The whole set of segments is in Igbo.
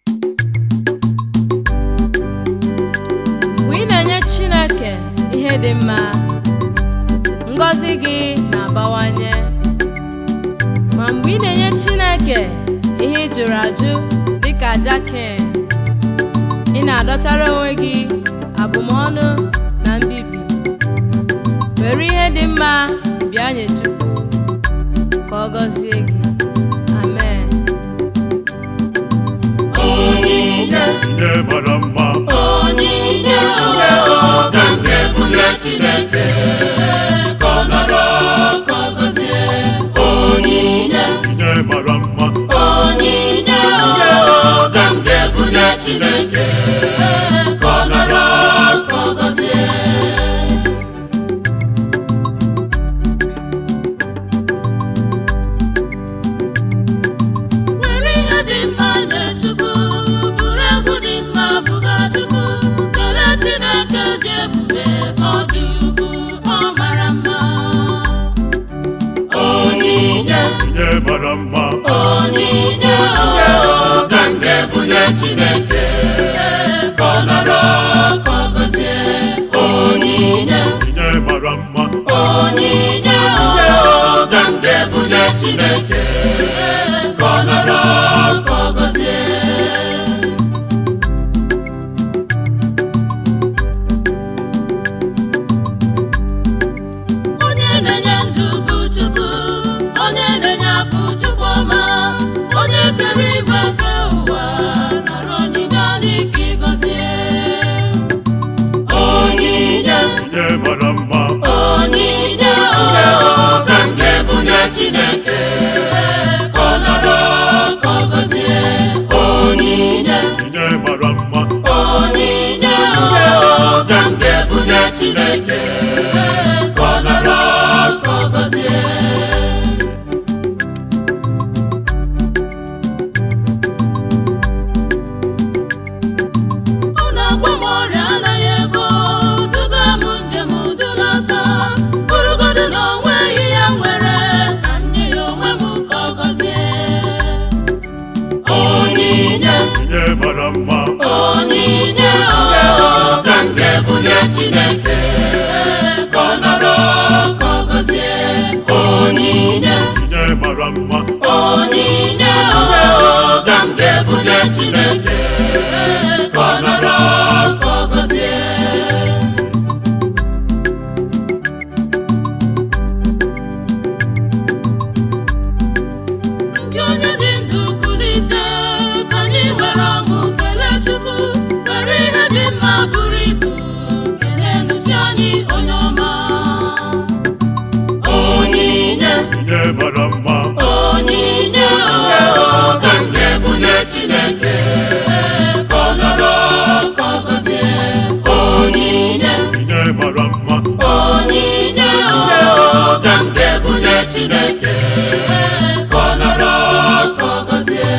mgbe ị na-enye Chineke ihe dị mma ngọzi gị na-abawanye ma mgbe ị na-enye Chineke ihe ị jụrụ ajụ dịka aja Ken ị na-adọtara onwe gị abụmọnụ na mbibi were ihe dị mma bịa nye Chukwu ka ọ gọzie gị amen onyinye Onyinye mara mma onyinye oge nke bunye Chineke ka ọ nọrọ ka ọ gọzie onyinye Onyinye mara mma onyinye oge nke bunye Chineke ka ọ nọrọ ka ọ gọzie were ihe dị mma nye Chukwu bụrụ egwu dị mma bụgara Chukwu kelee Chineke dị ebube ọ dị ukwu ọ mara mma onyinye Onyinye mara mma onyinye oge nke bunye Chineke ka ọ nọrọ ka ọ gọzie onyinye Onyinye mara mma onyinye oge nke bunye Chineke ka ọ nọrọ ka ọ gọzie onye na-enye ndụ bụ Chukwu onye na-enye akụ Chukwu ọma onye kere igwe nke ụwa nara onyinye n'ike ịgọzie onyinye Onyinye mara mma onyinye oge nke bunye Chineke ka ọ nọrọ ka ọ gọzie onyinye Onyinye mara mma onyinye oge nke bunye Chineke ka ọ nọrọ ka ọ gọzie ọ na-agwa m ọrịa anaghị ego tuga m njem dulata bụrụgodu na onweghị ya nwere ka nye ya onwe m ka ọ gọzie onyinye Onyinye mara mma onyinye oge nke bunye Chineke ka ọ nọrọ ka ọ gọzie onyinye Onyinye mara mma onyinye oge nke bunye Chineke ka ọ nọrọ ka ọ gọzie ndị onye dị ndụ kulite ka anyị were ọṅụ kelee Chukwu were ihe dị mma buru ibu kelee nụchi anyị onye ọma onyinye Onyinye mara mma onyinye oge nke bunye Chineke ka ọ nọrọ ka ọ gọzie onyinye Onyinye mara mma onyinye oge nke bunye Chineke ka ọ nọrọ ka ọ gọzie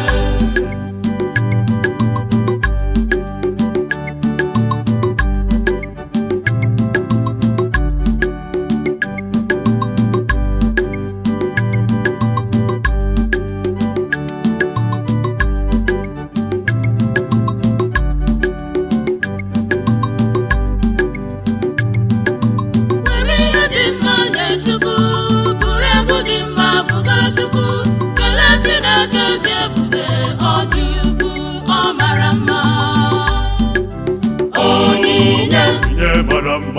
were ihe dị mma nye Chukwu bụrụ egwu dị mma bụgara Chukwu kelee Chineke dị ebube ọ dị ukwu ọ mara mma onyinye Onyinye mara mma